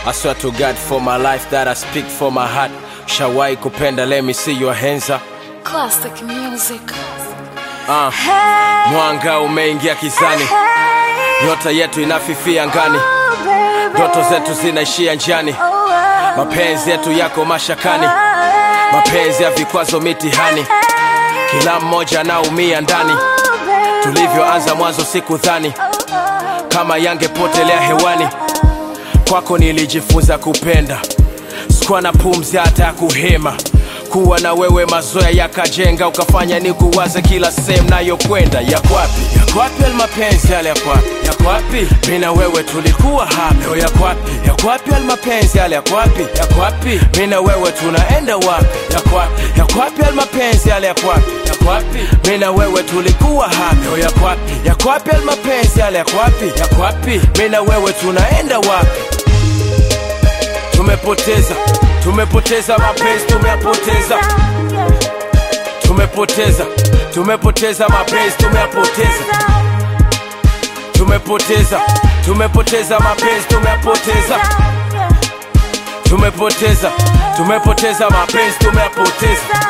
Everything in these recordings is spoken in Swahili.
I swear to God for my life that I speak for my heart. Shawai kupenda, let me see your hands up. Classic music. Uh, mwanga umeingia kizani, nyota yetu inafifia ngani, ndoto zetu zinaishia njiani, mapenzi yetu yako mashakani, mapenzi ya vikwazo mitihani, kila mmoja anaumia ndani. Tulivyoanza mwanzo sikudhani kama yangepotelea hewani, kwako nilijifunza kupenda, sikuwa na pumzi hata ya kuhema kuwa na wewe mazoea yakajenga ukafanya ni kuwaza kila sehemu nayokwenda yakwapi yakwapi almapenzi yale yakwapi yakwapi mi na wewe tulikuwa hapa leo yakwapi yakwapi almapenzi yale yakwapi yakwapi mi na wewe tunaenda wapi yakwapi yakwapi almapenzi yale yakwapi yakwapi mi na wewe tulikuwa hapa leo yakwapi yakwapi almapenzi yale yakwapi yakwapi mi na wewe tunaenda wapi tumepoteza tumepoteza mapenzi tumeyapoteza tumepoteza tumepoteza mapenzi tumeyapoteza tumepoteza tumepoteza mapenzi tumeyapoteza tumepoteza tumepoteza mapenzi tumeyapoteza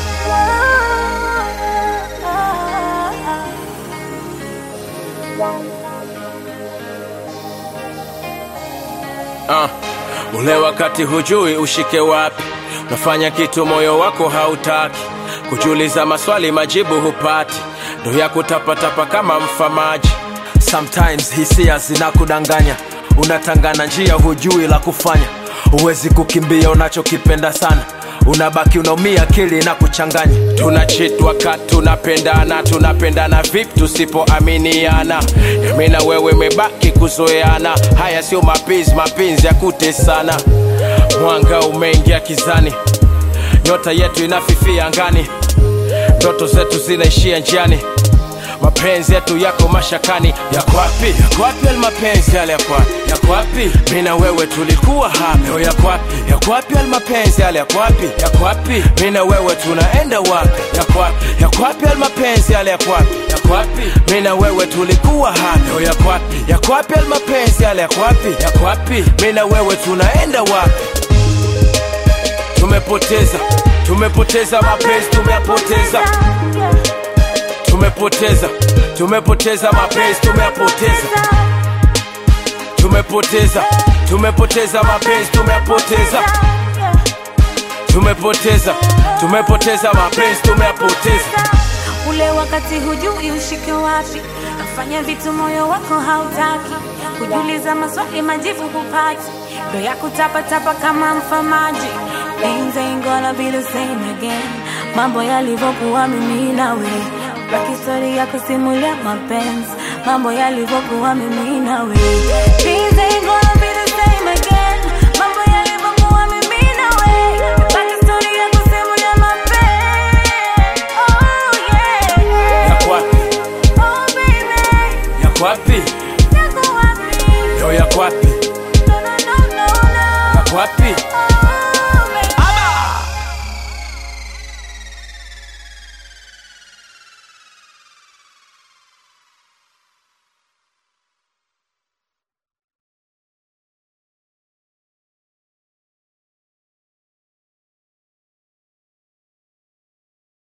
uh, ule wakati hujui ushike wapi unafanya kitu moyo wako hautaki kujiuliza maswali majibu hupati ndo ya kutapatapa kama mfamaji sometimes hisia zinakudanganya unatangana njia hujui la kufanya huwezi kukimbia unachokipenda sana unabaki unaumia akili na kuchanganya tunachitwa ka tunapendana tunapendana vipi tusipoaminiana yami na wewe mebaki kuzoeana haya sio mapenzi mapenzi ya kutesana mwanga umeingia kizani nyota yetu inafifia angani ndoto zetu zinaishia njiani mapenzi yetu yako mashakani yakwapi yakwapi almapenzi yale yakwapi yakwapi mi na wewe tulikuwa hapa leo yakwapi yakwapi almapenzi yale yakwapi yakwapi mi na wewe tunaenda wapi yakwapi yakwapi almapenzi yale yakwapi yakwapi mi na wewe tulikuwa hapa leo yakwapi yakwapi almapenzi yale yakwapi yakwapi mi na wewe tunaenda wapi tumepoteza tumepoteza mapenzi tumeyapoteza tumepoteza tumepoteza mapenzi tumeyapoteza tumepoteza tumepoteza mapenzi tumeyapoteza tumepoteza tumepoteza mapenzi tumeyapoteza ule wakati hujui ushike wapi nafanya vitu moyo wako hautaki kujiuliza maswali majibu hupati ndo ya kutapatapa kama mfamaji Things ain't gonna be the same again mambo yalivyokuwa mimi nawe baki stori ya kusimulia mapenzi mambo yalivyokuwa mimi nawe Things ain't gonna be the same again